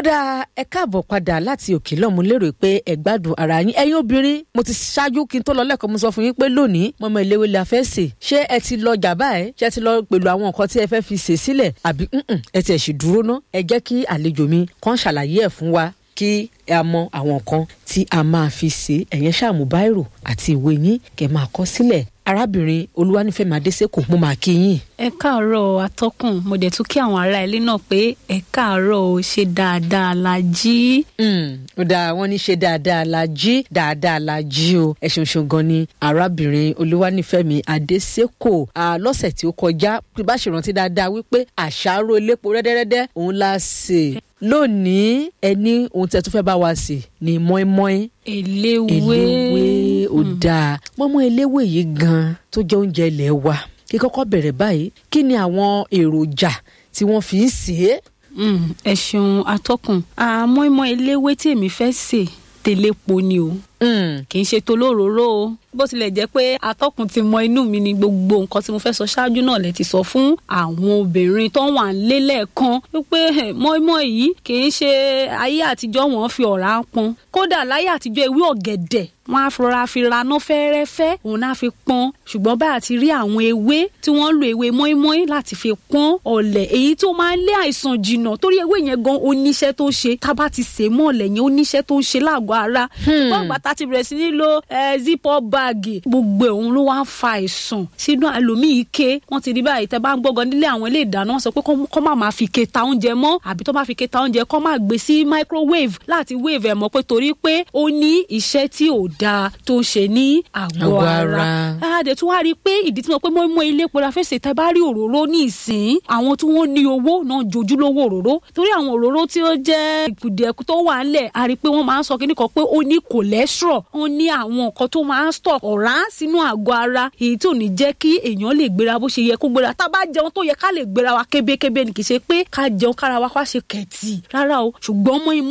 dáa ẹ káàbọ̀ padà láti òkè lọ́mú lérò pé ẹ gbádùn ara yín ẹ̀yin obìnrin mo ti ṣáájú kí n tó lọ lẹ́kọ̀ọ́ mo sọ fún yín pé lónìí mọ́mọ́ ìléwé la fẹ́ sè ṣé ẹ ti lọ jàbá ẹ ṣé ẹ ti lọ pẹ̀lú àwọn nǹkan tí ẹ fẹ́ fi sè sílẹ̀ àbí ẹ ti ẹ̀ sì dúró ná ẹ jẹ́ kí àlejò mi kàn ṣàlàyé ẹ̀ fún wa kí ẹ mọ àwọn nǹkan tí a máa fi sè ẹ̀yẹn ṣàmú báírò àti ìwé yín kẹ́ máa kọ sílẹ̀ arábìnrin olúwanífẹ̀mí adésèkò mo máa kí yín. ẹ káàárọ̀ atọ́kùn mo dẹ̀ tún kí àwọn ará ilé náà pé ẹ káàárọ̀ o ṣe dáadáa la jí. ó dáa wọ́n ní ṣe dáadáa la jí dáadáa la jí o ẹ ṣeun ṣeun gan ni arábìnrin olúwanífẹ̀mí adésèkò lọ́sẹ̀ tí ó kọjá bá ṣe rántí dáadáa wípé àṣàrò elépo rẹ́dẹ́rẹ́dẹ́ òun la ṣe lónìí ẹni ohun tí ẹ tún fẹ́ bá wa sè ni mọ́ínmọ́ín eléwé eléwé ó dáa mọ́mọ́ eléwé yìí gan tó jẹ́ oúnjẹ ilé wa kí kọ́kọ́ bẹ̀rẹ̀ báyìí kí ni àwọn èròjà tí wọ́n fi ń sè é. ẹ ṣeun atọ́kùn àmọ́ìmọ́ eléwé tí èmi fẹ́ sè tẹ̀lépo ni o kì í ṣe tolóróró o bó tilẹ̀ jẹ́ pé atọ́kùn ti mọ inú mi ni gbogbo nǹkan tí mo fẹ́ sọ ṣáájú náà lẹ ti sọ fún àwọn obìnrin tó wà nílé lẹ́ẹ̀kan wípé mọ́ímọ́ yìí kì í ṣe ayé àtijọ́ wọn fi ọ̀rá pọn kódà láyé àtijọ́ ewé ọ̀gẹ̀dẹ̀ wọn á fọra fi raná fẹ́rẹ́fẹ́ òun náà fi pọ́n ṣùgbọ́n bá a ti rí àwọn ewé tí wọ́n ń lo ewé mọ́ímọ́í láti fi pọ́n ọ̀lẹ̀ èyí tó máa ń lé àìsàn jìnnà torí ewé yẹn gan oníṣẹ́ tó ṣe tá a bá ti sè mọ́ ọ̀lẹ̀ yẹn oníṣẹ́ tó ṣe láàgọ́ ara ṣùgbọ́n àgbà tá a ti bẹ̀rẹ̀ sí ní lo zip up báàgì gbogbo òun ló wá ń fa àìsàn sínú ẹlòmíì ike wọ́n ti rí báyìí tẹ́ bá ń gbọ́gàn nílé àwọn ilé ìdáná wọ́n sọ pé kọ́ má máa fi ike ta oúnjẹ mọ́ àbí tó bá fi ike ta oúnjẹ kọ́ máa gbé sí microwave láti wave ẹ̀ mọ́ pé torí pé ó ní iṣẹ́ tí ò dáa tó ń ṣe ní àgọ́ ara àdè tí wọ́n á rí i pé ìdí tí mo pé mo mọ ilé epo la fẹ́ ṣe tẹ́ bá rí òróró ní ìsín àwọn tí wọ́n ní owó náà jojúlówó òróró torí àwọn òróró tí ó jẹ́ ìkùdẹ̀kù tó wà ńlẹ̀ a rí i pé wọ́n máa ń sọ kíní kan pé ó ní cholesterol ó ní àwọn nǹkan tó máa ń stop ọ̀rá sínú àgọ́ ara èyí tí ò ní jẹ́ kí èèyàn lè gbéra bó ṣe yẹ kó gbéra tá a bá jẹun tó yẹ ká lè gbéra wa kébékébé ni kì í ṣe pé ká jẹun kára wa ká ṣe kẹ̀tì rárá o ṣùgbọ́n mọ́